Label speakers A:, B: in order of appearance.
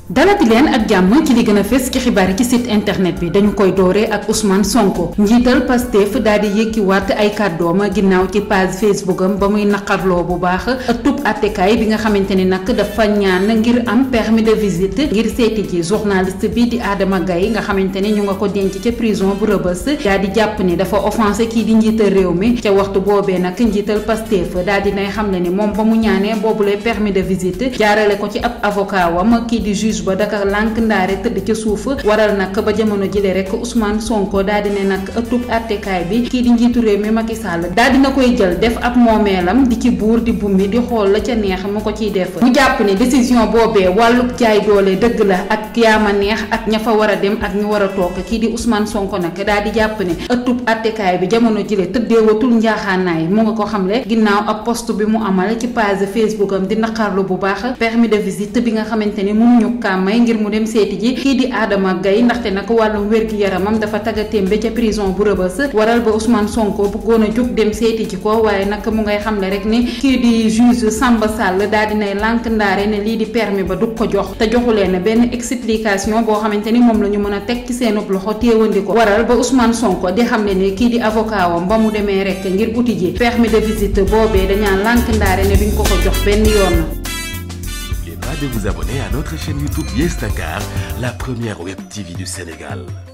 A: dalati leen ak jàmm ci li gën a fës ci xibaar yi ci site internet bi dañu koy dooree ak Ousmane Sonko njiital Pastef daal di yëkkiwaat ay kàddoom ginnaaw ci page Facebook am ba muy naqarloo bu baax tub attekaay bi nga xamante ni nag dafa ñaan ngir am permis de visite ngir seeti ji journaliste bi di Adama Gaye nga xamante ni ñu nga ko denc ca prison bu Rebeuss daal di jàpp ni dafa offensé kii di njiital réew mi ca waxtu boobee nag njiital Pastef daal di nay xam ne ni moom ba mu ñaanee boobule permis de visite jaarale ko ci ab avocat wam kii di juge ba Dakar lànk ndaare tëdd ca suuf waral nag ba jamono jile rek Ousmane Sonko daal di ne nag ëttub attekaay bi kii di njiitu réew mi Macky Sall daal dina koy jël def ab moomeelam di ci buur di bummi di xool la ca neex mu ko ciy def mu jàpp ne décision boobee wàllub jaay doole dëgg la ak yaama neex ak ña fa war a dem ak ñu war a toog kii di Ousmane Sonko nag daal di jàpp ne ëttub attekaay bi jamono jile tëddeewatul njaaxaanaay mu nga ko xamle ginnaaw ab post bi mu amal ci page Facebook am di naqarlu bu baax permis de visite bi nga xamante ni mënuñu kaa may ngir mu dem seeti ji kii di Adama Gaye ndaxte nag wàllum wér-gi-yaramam dafa tagatémbe ca prison bu Rebeuss waral ba Ousmane Sonko bëggoon a jóg dem seeti ji ko waaye nag mu ngay xamle rek ni kii di juge Samba Sall daal dinay lànk ndaare ne lii di permis ba du ko jox te joxu leen benn explication boo xamante ni moom la ñu mën a teg ci seenub loxo téewandi ko waral ba Ousmane Sonko di xamle ne kii di avocat wam ba mu demee rek ngir uti ji permis de visite boobee dañaa lànk ndaare ne duñ ko ko jox benn yoon
B: N'oubliez pas de vous abonner à notre chaîne YouTube Yes Dakar, la première web TV du Sénégal.